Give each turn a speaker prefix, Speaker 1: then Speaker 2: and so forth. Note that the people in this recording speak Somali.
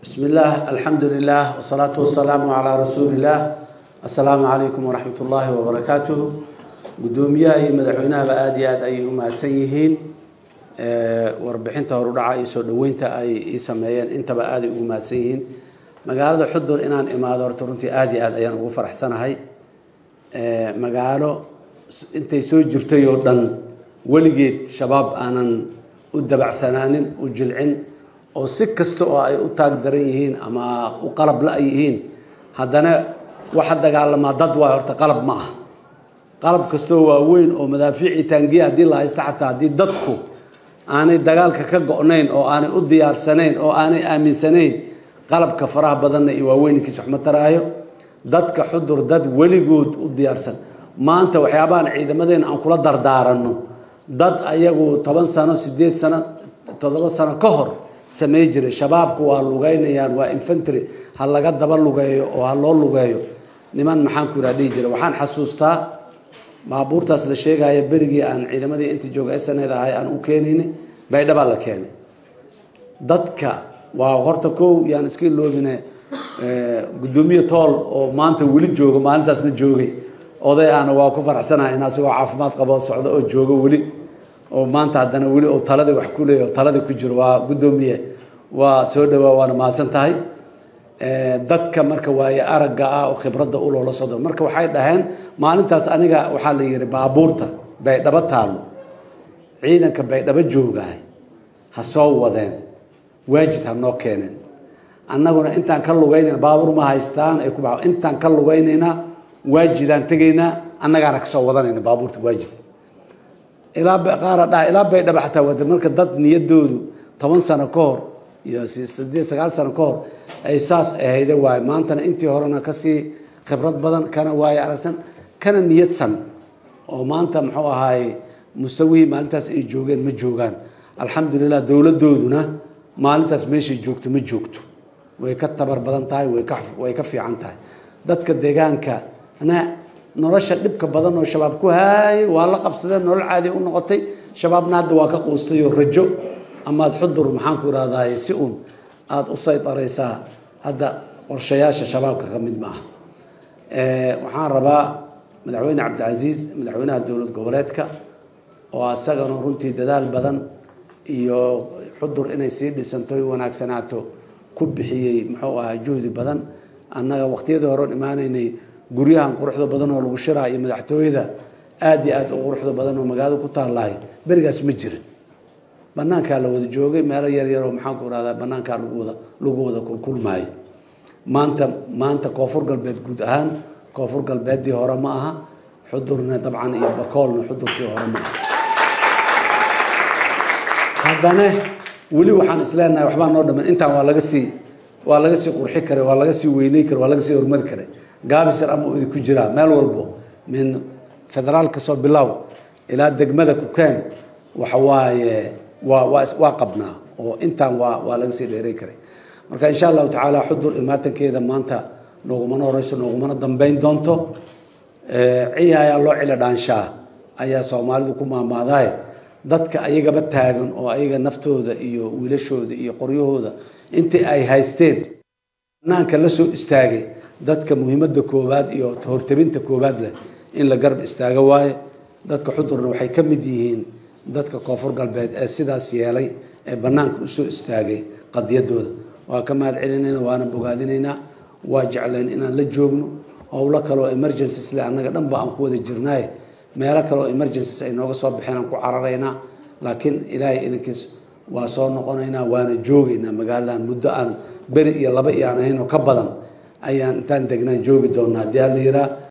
Speaker 1: بسم الله الحمد لله والصلاة والسلام على رسول الله السلام عليكم ورحمة الله وبركاته قدوميها iyo madaxweynahaba aad iyo aad ayay u mahadsan yihiin warbixinta horudhaca iyo soo dhaweynta ay ii sameeyeen intaba aaday ugu mahadsan yihiin magaalada xudur inaan imaado horta runtii aad iyo aad ayaan ugu faraxsanahay magaalo intay soo jirtay oo dhan weligeed shabaab aanan u dabacsanaanin u jilcin oo si kasta oo ay u taag daran yihiin ama u qalab la yihiin haddana waxa dagaalamaa dad waay horta qalab ma ah qalab kastoo waaweyn oo madaafiicii taangiya haddii la haysta xataa haddii dadku aanay dagaalka ka go-nayn oo aanay u diyaarsanayn oo aanay aaminsanayn qalabka faraha badanna iyo waaweynkiis wax ma taraayo dadka xudur dad weligood u diyaarsan maanta waxyaabahan ciidamadeena aan kula dardaaranno dad ayagu toban sano sideed sano toddoba sano ka hor samey jiray shabaabku waa lugeynayaan waa infantry ha laga daba lugeeyo oo ha loo lugeeyo niman maxaan ku iraa dhihi jira waxaan xasuustaa baabuurtaas la sheegaya berigii aan ciidamadii inta jooga sned ahay aan u keenayni baydhabaa la keenay dadka waa horta kow yaan iska iloobine gudoomiye tool oo maanta weli jooga maalintaasna joogay oday ahna waa ku faraxsanahay in asigoo caafimaad qabo socdo oo joogo weli oo maanta haddana weli oo taladii wax ku leeya oo taladii ku jiro waa guddoomiye waa soo dhawaa waana mahadsan tahay dadka marka waaye aragga ah oo khibradda u loola socdo marka waxay dhaheen maalintaas aniga waxaa la yihi baabuurta baydhabo taallo ciidanka baydhabo joogaay ha soo wadeen waajid ha noo keeneen annaguna intaan ka lugaynayna baabuur ma haystaan ay ku ba intaan ka lugaynaynaa waajidaan tegaynaa annagaana kasoo wadanayna baabuurta waajid ilaa qaara dhaha ilaa baydhabo xataa wada marka dad niyadoodu toban sano ka hor iyo sideed sagaal sano ka hor ay saas ahayde waaye maantana intii horena kasii khibrad badan kana waaye aragsan kana niyadsan oo maanta muxuu ahaay mustawihii maalintaas ay joogeen ma joogaan alxamdulilah dowladooduna maalintaas meeshay joogto ma joogto way ka tabar badan tahay way ka way ka fiican tahay dadka deegaanka na nolosha dhibka badan oo shabaab ku haayay waa la qabsadeen nolol caadi u noqotay shabaabna hadda waa ka quustay oo rajo amaad xudur maxaan ku irahdaay si uun aada u saydaraysaa hadda qorshayaasha shabaabka ka mid ma ah waxaan rabaa madaxweyne cabdicasiis madaxweynaha dowlad goboleedka oo asagana runtii dadaal badan iyo xudur inay sii dhisanto y wanaagsanaato ku bixiyey muxuu ahaa juhdi badan annaga waqtiyadii horeon imaanaynay guryahan quruxda badan oo lagu shiraa iyo madaxtooyada aada iyo aada u quruxda badan oo magaalada ku taallahay berigaas ma jirin banaankaa la wada joogay meelo yar yaroo maxaan ku irahdaa banaankaa lagu wada lagu wada kulkulmaayo maanta maanta koonfur galbeed guud ahaan koonfur galbeeddii hore ma aha xudurna dabcan iyo bakoolna xudurkii hore ma aha haddana weli waxaan isleenahay waxbaa noo dhaman intaan waa laga sii waa laga sii qurxi karay waa laga sii weyney karay waa laga sii horumari karay gaabisar ama idi ku jiraa meel walbo min federaal kasoo bilow ilaa degmada kukeen waxa waaye waa waa waa qabnaa oo intaan waa waa laga sii dheeray karay marka insha allahu tacaala xudur imaatankeeda maanta noogumana horeyso noogumana dambeyn doonto ciyayaa loo cilo dhaanshaa ayaa soomaalidu ku maamaadaay dadka ayagaba taagan oo ayaga naftooda iyo wiilashooda iyo qoryahooda intii ay haysteen banaanka la soo istaagay dadka muhiimadda koowaad iyo hortabinta koowaad leh in la garab istaago waaye dadka xudurna waxay ka mid yihiin dadka koonfur galbeed ee sidaas yeelay ee banaanka usoo istaagay qadiyadooda waa ka mahad celinayna waana bogaadinaynaa waa jeclayn inaan la joogno howlo kaleoo emergencies le annaga dhanba aan ku wada jirnaaye meelo kaleoo emergencies ay nooga soo baxeen aan ku cararaynaa laakiin ilaahay idinkiis waa soo noqonaynaa waana joogaynaa magaaladan muddo aan beri iyo laba iyo aan ahayn oo ka badan ayaan intaan degnaan joogi doonaa haddii hala yiraa